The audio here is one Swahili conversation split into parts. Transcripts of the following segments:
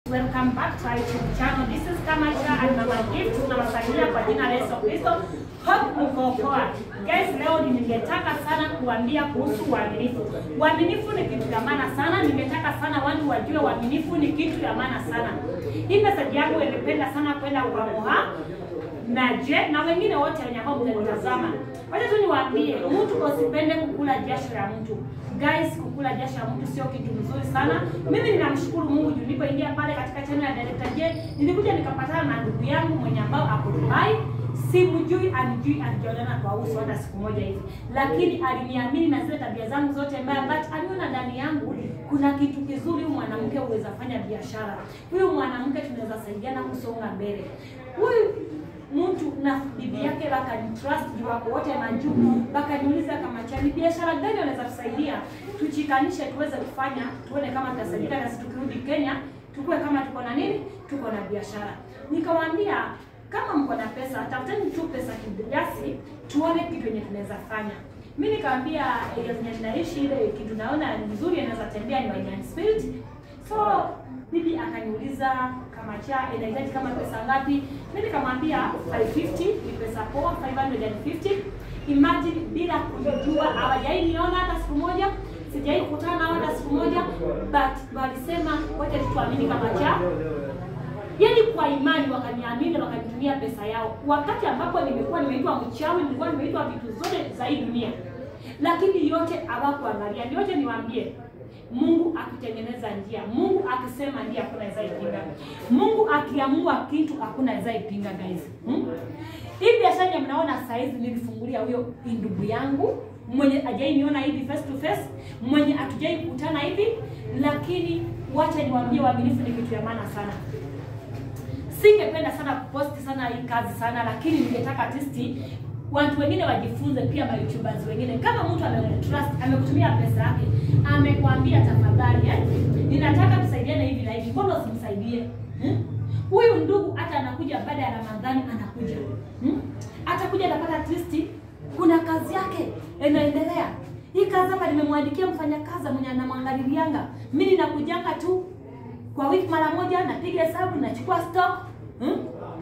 Welcome back to our YouTube channel. This is Kamasha and Mama Gift. Tunawasalimia kwa jina la Yesu Kristo. Hope mko poa. Guys, leo ningetaka sana kuambia kuhusu uaminifu. Uaminifu ni kitu ya maana sana. Ningetaka sana watu wajue uaminifu ni kitu ya maana sana. Hii message yangu ningependa sana kwenda kwa Moha na je na wengine wote wenye ambao mtanitazama. Wacha tu niwaambie, mtu usipende kukula jasho ya mtu. Guys, kukula jasho ya mtu sio kitu mzuri sana. Mimi ninamshukuru Mungu juu nilipoingia pale katika channel ya Director J, nilikuja nikapatana na ndugu yangu mwenye ambao ako Dubai. Simjui, anijui, hatujaonana kwa uso hata siku moja hivi, lakini aliniamini na zile tabia zangu zote mbaya, but aliona ndani yangu kuna kitu kizuri. Huyu mwanamke huweza fanya biashara, huyu mwanamke tunaweza saidiana kusonga mbele. Huyu mtu na bibi yake wakanitrust juu wako wote majuu, wakaniuliza kama chani biashara gani wanaweza tusaidia, tuchikanishe tuweze kufanya, tuone kama tutasaidika, na sisi tukirudi Kenya tukue kama tuko na nini, tuko na biashara. Nikawaambia kama mko na pesa, tafuteni tu pesa kiasi, tuone kitu yenye tunaweza fanya. Mi nikaambia area zenye tunaishi, ile kitu naona ni nzuri inaweza tembea ni Wine Spirit. So bibi akaniuliza kama cha inahitaji kama pesa ngapi? Mimi nikamwambia 550 ni pesa poa, 550. Imagine bila kujua, hawajai niona hata siku moja, sijai kukutana nao hata siku moja, but walisema wacha tuamini kama cha Yaani kwa imani wakaniamini na wakanitumia pesa yao, wakati ambapo nimekuwa nimeitwa mchawi, nilikuwa nimeitwa vitu zote za hii dunia, lakini yote hawakuangalia. Yote niwaambie, Mungu akitengeneza njia, Mungu akisema ndio, hakuna aweza ipinga. Mungu akiamua kitu, hakuna aweza ipinga guys. Hmm? Hii biashara yenye mnaona saa hizi nilifungulia huyo ndugu yangu mwenye ajai niona hivi face to face, mwenye hatujai kukutana hivi, lakini wacha niwaambie, uaminifu ni kitu ya maana sana. Singependa sana kuposti sana hii kazi sana, lakini ningetaka at least watu wengine wajifunze pia, ma YouTubers wengine. Kama mtu amekutrust, amekutumia pesa yake, amekwambia tafadhali, eh, ninataka tusaidiane hivi na hivi, mbona usimsaidie? Hmm? Huyu ndugu hata anakuja baada ya Ramadhani, anakuja hmm? Atakuja atapata at least kuna kazi yake inaendelea. Hii kazi hapa nimemwandikia mfanyakazi mwenye anamwangalilianga, mimi ninakujanga tu kwa wiki mara moja, napiga hesabu, nachukua stock hmm?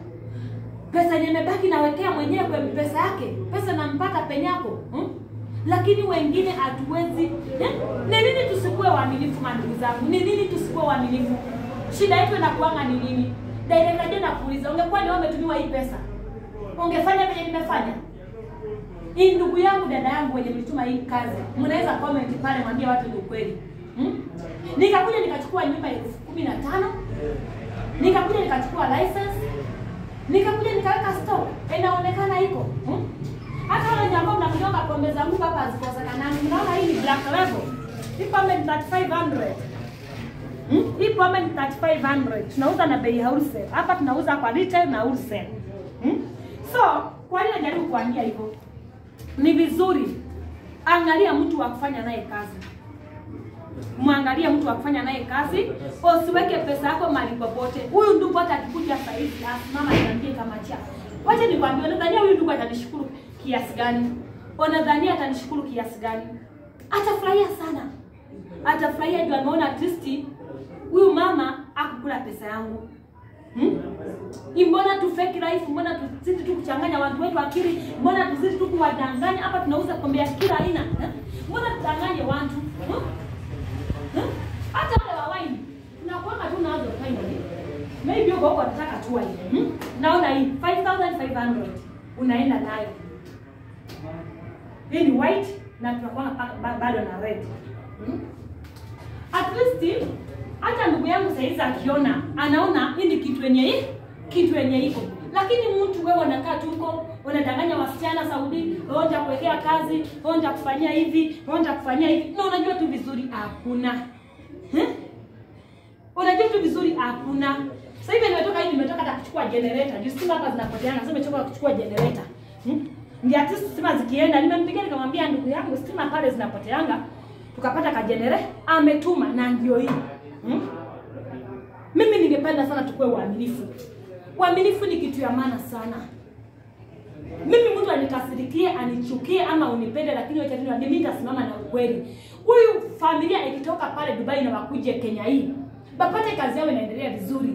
pesa yenye imebaki nawekea mwenyewe kwa pesa yake, pesa nampata penyako hmm? Lakini wengine hatuwezi eh? Ni nini tusikuwe waaminifu, mandugu zangu? Ni nini tusikuwe waaminifu? Shida yetu inakuanga ni nini? Director je, nakuuliza, ungekuwa ni wewe umetumiwa hii pesa, ungefanya vile nimefanya? Hii ndugu yangu, dada yangu, wenye mlituma hii kazi, mnaweza comment pale, mwambie watu ni ukweli hmm? Nikakuja nikachukua nyumba elfu kumi na tano nikakuja nikachukua license nikakuja nikaweka stock, inaonekana iko hmm? Hata wale ambao mnakunyonga pombe za Mungu hapa hazikosekanani. Mnaona hii ni black label, hii pombe ni 3500 hmm? Hii pombe ni 3500 tunauza na bei wholesale hapa, tunauza kwa retail na wholesale hmm? So kwa nini najaribu kuambia hivyo? Ni vizuri angalia mtu wa kufanya naye kazi mwangalie mtu wa kufanya naye kazi, usiweke pesa yako mahali popote. Huyu ndugu hata akikuja sasa hivi asimama niambie kama cha, wacha nikwambie, unadhania huyu ndugu atanishukuru kiasi gani? Unadhania atanishukuru kiasi gani? Atafurahia sana, atafurahia juu ameona at least huyu mama akukula pesa yangu. Hmm? Mbona tu fake life? Mbona tuzidi tu kuchanganya watu wetu akili? Mbona tuzidi tu kuwadanganya? Hapa tunauza pombe ya kila aina. eh? Mbona tudanganye watu? Hmm? hata wale wa wine tunakuanga tu nazo finally, maybe uko huko nataka tu wine hmm? Naona hii 5500 unaenda nayo, hii ni white na tunakuanga bado na red hmm? At least hata ndugu yangu saizi akiona anaona hii ni kitu yenye hii kitu yenye iko, lakini mtu wewe unakaa tu huko unadanganya wasichana Saudi, wewe nitakuwekea kazi, wewe nitakufanyia hivi, wewe nitakufanyia hivi, na unajua tu vizuri hakuna Hmm? Unajua tu vizuri hakuna. Sasa hivi nimetoka hivi nimetoka hata kuchukua generator. Juu stima hapa zinapoteana. Sasa nimetoka kuchukua generator. Hmm? Ndio at least stima zikienda, nimempigia nikamwambia ndugu yangu stima pale zinapoteanga. Tukapata ka generator ametuma na ndio hii. Hmm? Mimi ningependa sana tukue waaminifu. Uaminifu ni kitu ya maana sana. Mimi mtu anikasirikie, anichukie ama unipende, lakini wacha tu mimi nitasimama na ukweli. Huyu familia ikitoka pale Dubai na wakuje Kenya hii, bapate kazi yao inaendelea vizuri,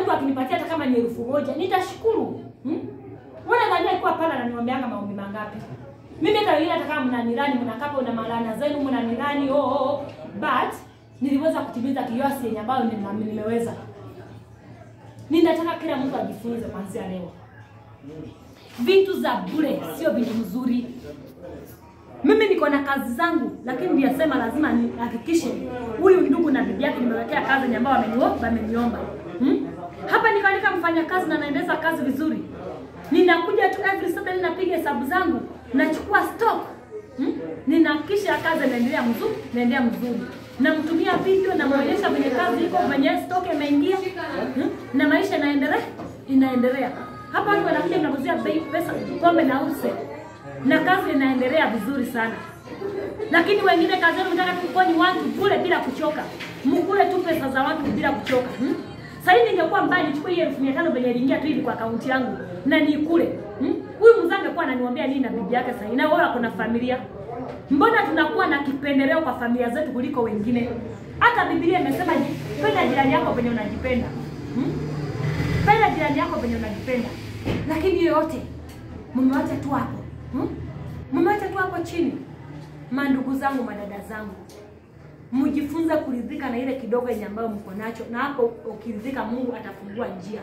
mtu akinipatia hata kama ni elfu moja nitashukuru. Hmm? Wewe nadhani alikuwa pale ananiombeanga maombi mangapi? Mimi hata wengine hata kama mnanirani mnakapa una malana zenu mnanirani oh, oh, oh. But niliweza kutimiza kiasi yenye ambayo nime- nimeweza. Ninataka kila mtu ajifunze kuanzia leo. Vitu za bure sio vitu mzuri. Mimi niko na kazi zangu, lakini niyasema lazima nihakikishe huyu ndugu na bibi yake nimewekea kazi yenye ambayo wameniomba wameniomba. Hmm? Hapa nikaandika mfanya kazi na naendeza kazi vizuri. Ninakuja tu every Saturday napiga hesabu zangu, nachukua stock. Hmm? Ninahakikisha kazi inaendelea mzuri, inaendelea mzuri. Namtumia video namuonyesha venye kazi iko, venye stock imeingia. Hmm? Na maisha inaendelea, inaendelea. Hapa watu wanakuja mnakuzia bei pesa pombe na use. Na kazi inaendelea vizuri sana. Lakini wengine kazi yao mtaka tukoni watu kule bila kuchoka. Mkule tu pesa za watu bila kuchoka. Hmm? Sasa hivi ningekuwa mbali nichukue hiyo 1500 venye iliingia tu hivi kwa akaunti yangu na nikule. Hmm? Huyu mzee angekuwa ananiambia nini na bibi yake sasa? Na wao wako na familia. Mbona tunakuwa na kipendeleo kwa familia zetu kuliko wengine? Hata Biblia imesema penda jirani yako venye unajipenda. Hmm? Penda jirani yako venye unajipenda. Lakini hiyo yote mmewacha tu hapo. Hmm? Mmewacha tu hapo chini. Mandugu zangu, madada zangu, mjifunze kuridhika na ile kidogo yenye ambayo mko nacho, na hapo ukiridhika, Mungu atafungua njia.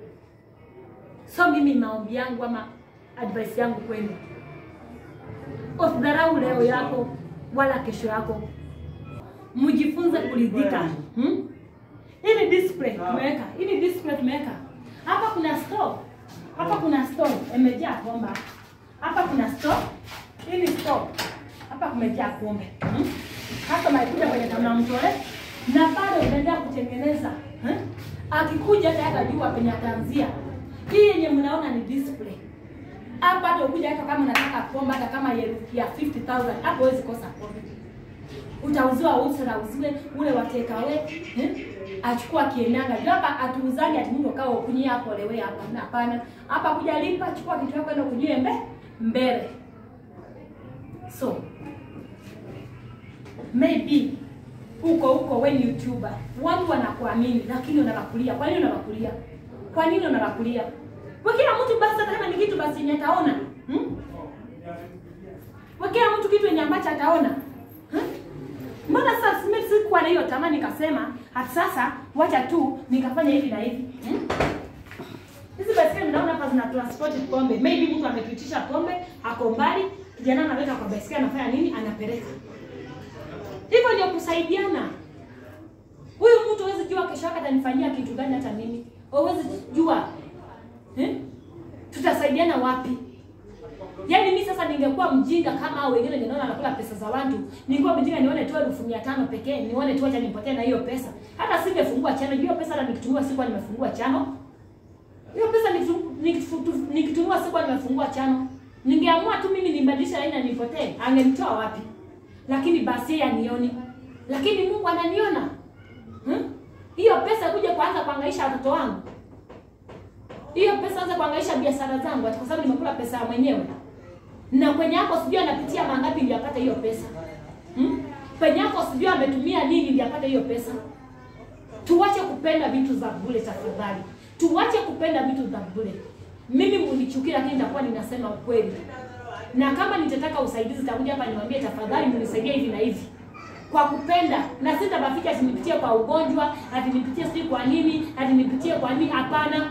So mimi maombi yangu ama advice yangu kwenu, usidharau leo yako wala kesho yako, mjifunze kuridhika. Hmm? Hii ni display tumeweka, hii ni display tumeweka hapa. Kuna store hapa, kuna store imejaa pomba hapa, kuna store, hii ni store hapa, kumejaa pombe hmm? Hata maikuja kwenye tunamtole na bado unaendelea kutengeneza hmm? Akikuja hata atajua penye ataanzia. Hii yenye mnaona ni display hapa, hata ukuja hata kama unataka pombe hata kama ya ya 50000 hapo huwezi kosa pombe utauziwa usra uziwe ule watekawe eh? achukua kienanga juu hapa atuuzani ati mtu kawa kunyia hapo lewe hapa na hapana hapa kuja lipa chukua kitu yako enda kunywe mbe mbele so maybe uko uko we ni youtuber watu wanakuamini lakini unavakulia kwa nini unavakulia kwa nini unavakulia kwa kila mtu basi hata kama ni kitu basi yenye ataona hmm? kwa kila mtu kitu yenye ambacho ataona hmm? Mbona sasa mimi sikuwa na hiyo tamaa nikasema hata sasa wacha tu nikafanya hivi na hivi. Hmm? Hizi baiskeli mnaona hapa zina transport pombe. Maybe mtu amepitisha pombe, ako mbali, kijana anaweka kwa baiskeli anafanya nini? Anapeleka. Hivyo ndio kusaidiana. Huyu mtu hawezi jua kesho yake atanifanyia kitu gani hata mimi. Hawezi jua. Eh? Tutasaidiana wapi? Yaani mimi sasa ningekuwa mjinga kama hao wengine ninaona anakula pesa za watu. Ningekuwa mjinga nione tu elfu mia tano pekee, nione tu acha nipotee na hiyo pesa. Hata singefungua chano, hiyo pesa hata nikitumia sikuwa nimefungua chano. Hiyo pesa nikitu- nikitu- nikitumia sikuwa nimefungua chano. Ningeamua tu mimi nibadilishe aina nipotee, angenitoa wapi? Lakini basi yeye anioni. Lakini Mungu ananiona. Hmm? Hiyo pesa kuja kuanza kuangaisha watoto wangu. Hiyo pesa anza kuangaisha biashara zangu ati kwa sababu nimekula pesa ya mwenyewe na kwenye yako sijui anapitia mangapi ndio apate hiyo pesa hmm? Penye yako sijui ametumia nini ndio apate hiyo pesa. Tuwache kupenda vitu za bure tafadhali, tuwache kupenda vitu za bure. Mimi munichukia, lakini nitakuwa ninasema ukweli, na kama nitataka usaidizi takuja hapa niwaambie, tafadhali mnisaidie hivi na hivi kwa kupenda, na sitabaficha ati nipitie kwa ugonjwa, ati nipitie sijui kwa nini, ati nipitie kwa nini. Hapana,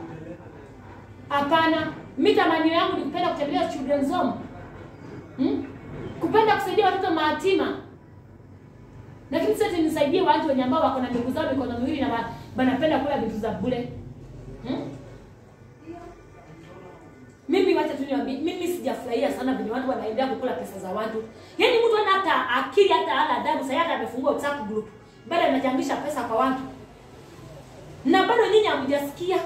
hapana. Mimi tamanio yangu ni kupenda kutembelea children's home. Hmm? Kupenda kusaidia watoto mayatima. Lakini sasa nisaidie watu wenye ambao wako na ndugu zao mikono miwili na wa- wanapenda kula vitu za bure. Hmm? Mimi wacha tu niwaambie, mimi sijafurahia sana vile watu wanaendelea kukula pesa za watu. Yaani mtu ana hata akili hata hana adabu, sasa hata amefungua WhatsApp group. Bado anachangisha pesa kwa watu. Na bado nyinyi hamjasikia.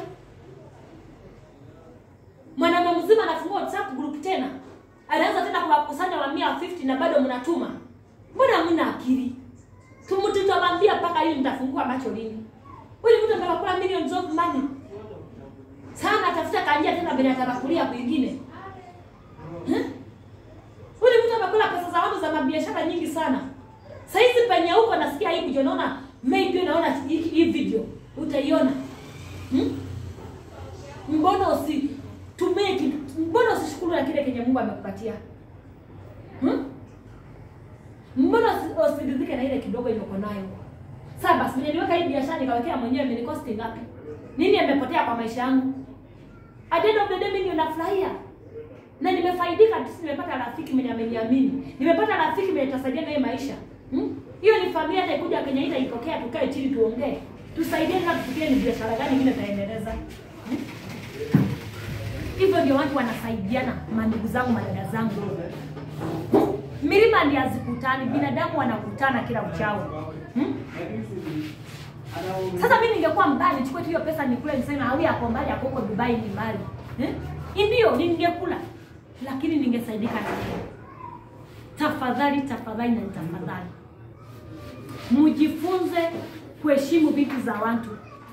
Mwanaume mzima anafungua WhatsApp group tena. Anaanza tena kuwakusanya wa 150 na bado mnatuma. Mbona hamna akili? Tumtutawambia mpaka hiyo mtafungua macho lini? Huyu mtu anataka kula millions of money. Sana atafuta kanjia tena bila atabakulia kwingine. Eh? Huyu mtu amekula pesa za watu za mabiashara nyingi sana. Saizi penye huko nasikia hivi ndio naona maybe unaona hii hii video utaiona. hmm? Mbona usitumie kitu? Mbona usishukuru na kile kenye Mungu amekupatia hmm? Mbona usi- usiridhike na ile kidogo yenye uko nayo? Sasa basi niliweka hii biashara nikawekea mwenyewe imenikosti ngapi? Nini imepotea kwa maisha yangu? At the end of the day mimi ndio nafurahia. Na nimefaidika tu nimepata rafiki mwenye ameniamini. Nimepata rafiki mwenye tutasaidia naye maisha. Hmm? Hiyo ni familia hata ikuja Kenya hii ikokea tukae chini tuongee. Tusaidiane na tufikirie ni biashara gani ingine taendeleza. Hmm? Hivyo ndio watu wanasaidiana, mandugu zangu, madada zangu. Milima ndio hazikutani, binadamu wanakutana kila uchao. Hmm? Sasa mimi ningekuwa mbali, nichukue tu hiyo pesa nikule, niseme hawi yako mbali, yako huko Dubai ni mbali. Eh? Ndio ningekula, lakini ningesaidika na nini? Tafadhali, tafadhali na tafadhali, mjifunze kuheshimu vitu za watu,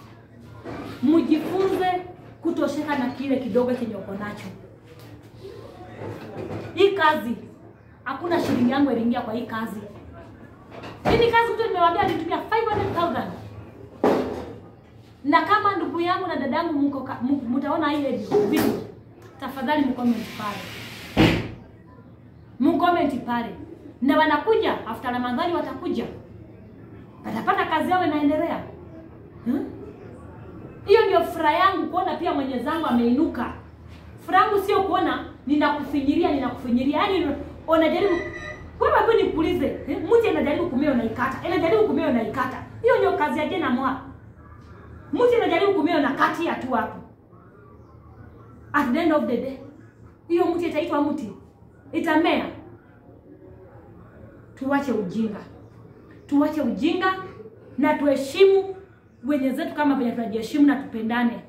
mjifunze kutosheka na kile kidogo chenye uko nacho. Hii kazi hakuna shilingi yangu iliingia kwa hii kazi. Hii ni kazi mtu nimewaambia alitumia 500,000 na kama ndugu yangu na dadangu mko ka- mu- mtaona ile video, tafadhali mcomment pale, mcomment pale, na wanakuja after Ramadhani, watakuja watapata kazi yao inaendelea. Hmm? Hiyo ndio furaha yangu kuona pia Mwenyezi Mungu ameinuka. Furaha yangu sio kuona ninakufinyiria ninakufinyiria, yaani unajaribu wewe, hebu nikuulize, eh, mti anajaribu kumea unaikata, anajaribu kumea unaikata. Hiyo ndio kazi ya jena mwa mti anajaribu kumea unakatia tu hapo. At the end of the day, hiyo mti itaitwa mti, itamea. Tuwache ujinga, tuwache ujinga na tuheshimu wenye zetu kama venye tunajiheshimu na tupendane.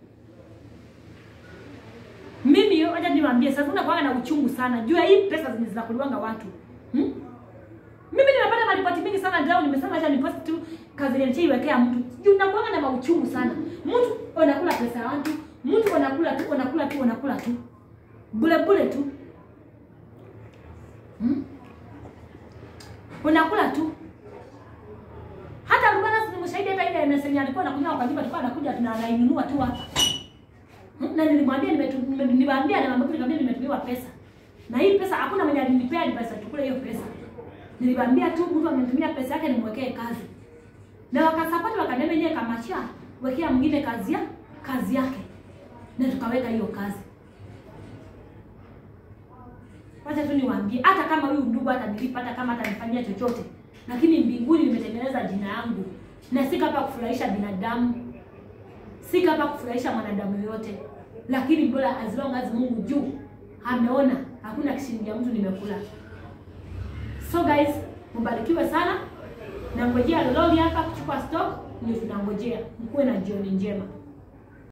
Mimi wacha niwaambie sasa, unakuwa na uchungu sana juu ya hii pesa zenye zinakuliwanga watu hmm? Mimi nimepata maripoti mingi sana leo, nimesema acha nipost tu kazi yenye iwekea mtu juu nakuanga na mauchungu sana. Mtu unakula pesa ya watu, mtu unakula tu unakula tu unakula tu bure bure tu hmm? unakula tu hata Rubana si mshahidi hata ile MSN alikuwa anakunywa kwa nyumba tulikuwa anakuja tunainunua tu hapa. Hmm, Na nilimwambia nimetu- nime- nilimwambia na mambo nikamwambia nimetumiwa pesa. Na hii pesa hakuna mwenye alinipea ni pesa tukule hiyo pesa. Nilimwambia tu mtu amenitumia pesa yake nimwekee kazi. Na wakasapoti wakaniambia yeye kamachia wekea mwingine kazi ya kazi yake. Na tukaweka hiyo kazi. Wacha tu niwaambie hata kama huyu ndugu hata nilipa hata kama atanifanyia chochote lakini mbinguni nimetengeneza jina yangu na sika hapa kufurahisha binadamu, sika hapa kufurahisha mwanadamu yoyote, lakini bora as long as Mungu juu ameona hakuna kishilingi ya mtu nimekula. So guys, mbarikiwe sana, nangojea lololi hapa kuchukua stock, ndio tunangojea. Mkuwe na jioni njema.